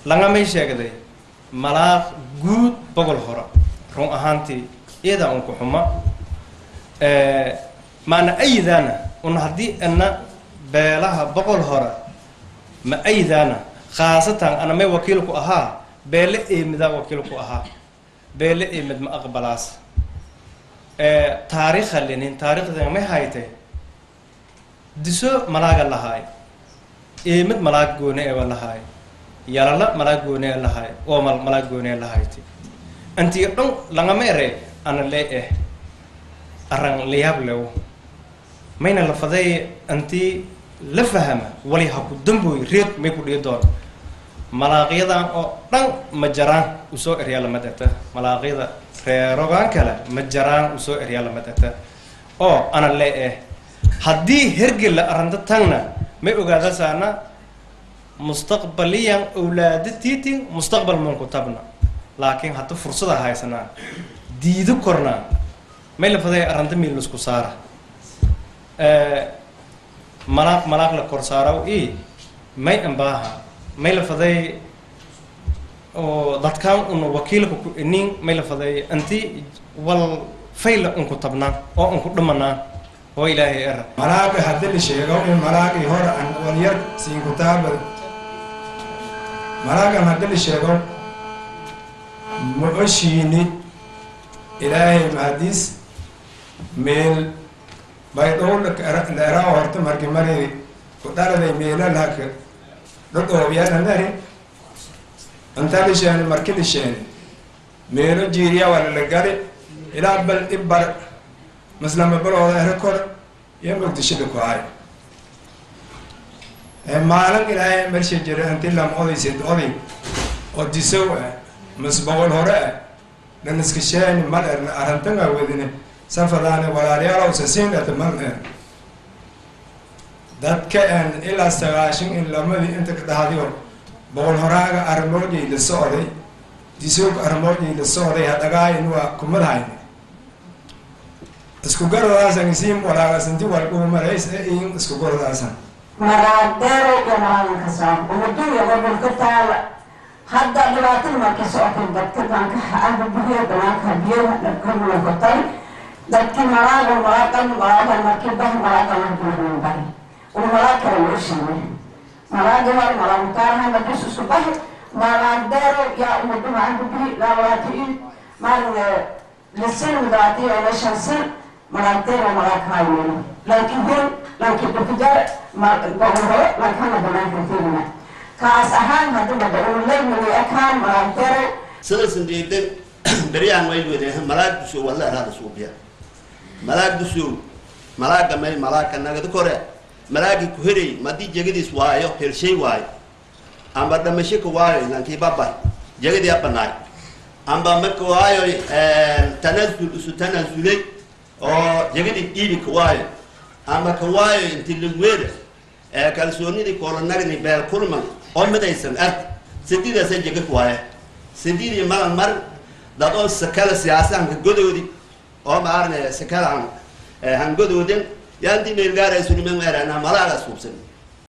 langamay sheegday malaaq guud bogol hore run ahaantii iyadaa unku xuma maana aydaana un haddii ana beelaha boqol hore ma aydaana khaasatan ana may wakiilku ahaa beele eemidaa wakiilku ahaa beele eemid ma aqbalaas taariikha lenin taariikhdan may haytay diso malaaga lahaay eemid malaag goone eeba lahaay yalala malaag goone e lahaay oo mal malaag goone e lahayti antii dhan langama ere ana lee eh arran layaab lewo mayna la faday antii la fahama wali ha ku dambooy reed may ku dhihi doon malaaqyadan oo dhan ma jaraan usoo eryaa lama dhata malaaqyada reerogaan kale ma jaraan usoo eryaa lama dhata oo ana lee eh haddii hergela arrinta tagna may ogaadasaana mustaqbaliyan awlaada tiitin mustaqbal manku tabna laakiin hadda fursada haysanaa diido kornaa may la faday arrinta miil isku saara malaaq malaaq la kor saaraw i may ambaaha may la faday oo dadkaan una wakiilka ku inin may la faday anti wal fayla unku tabnaa oo unku dhamanaa oo ilaahay era malaaqi haddii la sheego in malaaqii hore aan walyar siin kutaaba malaaqan haddii la sheego ma oshiini ilaahay mahadiis meel baydhow la eraa horta marki mari ku dhaladay meela laka dhodhoobiyana nari inta la sheeni marki la sheeni meelo jiiriya wala la gali ilaa bal ibbar maslama balooda ere kor iyo muqdisho la ku hay maalin ilaahay mersha jira inti lam oday sid oday oo disow ah mas boqol hore ah dhan iska sheeni mal erna arantanga wadine safadaane walaalayaalow sasiindhata mal er dadka en ilaa sagaashan in lamadii inta ka dhahdiyo boqol horaaga arimoojay la socday disowga arimoojay la socday hadhagaayin waa kumadhayne isku garodaasan isiim walaagasnti walkuumarays e in isku garodaasan maraadero iyo maalinka soo umaduya gobolka taala hadda dhibaatada markay socotay dadka banka aba biyo banaanka biyaha dhabkamulakotay dadkii malaaga malaagan malaagan markii bah malaagan markii bahi uu malaag kale loo sheegay malaaga war malaamutaaraha markiis isku bahi malaadero yaa umadu macanka bihi laawaatiin maalin lisin mudaatiyo ila shansin malaadero malaag haayeeno laakiin hol laakiin dhukujar goboro laakana banaanka tegina kaas ahaan hadaba daulaymani akaan malaadero sidaysan diidan beryahan way wede malaag dusow walla eraada suubiya malaag dusow malaaga may malaaga nagada kore malaagi ku heray madii jegadiis waayo helshay waayo amba dhamasho ka waayo lankii babay jegadii abanaay amba marka waayo tanazul isu tanazulay oo jegadii dhiibi ka waayo amba ka waayo inti lagweeda kalsoonidii kolanagni beel kulman oo midaysan ard sididaasa jega ka waaya sididii malan mar dad oo sakala siyaasa hankagodoodi oo maarne sakala han hangodooden yaanti meelgaara sunimen erana malaaga suubsan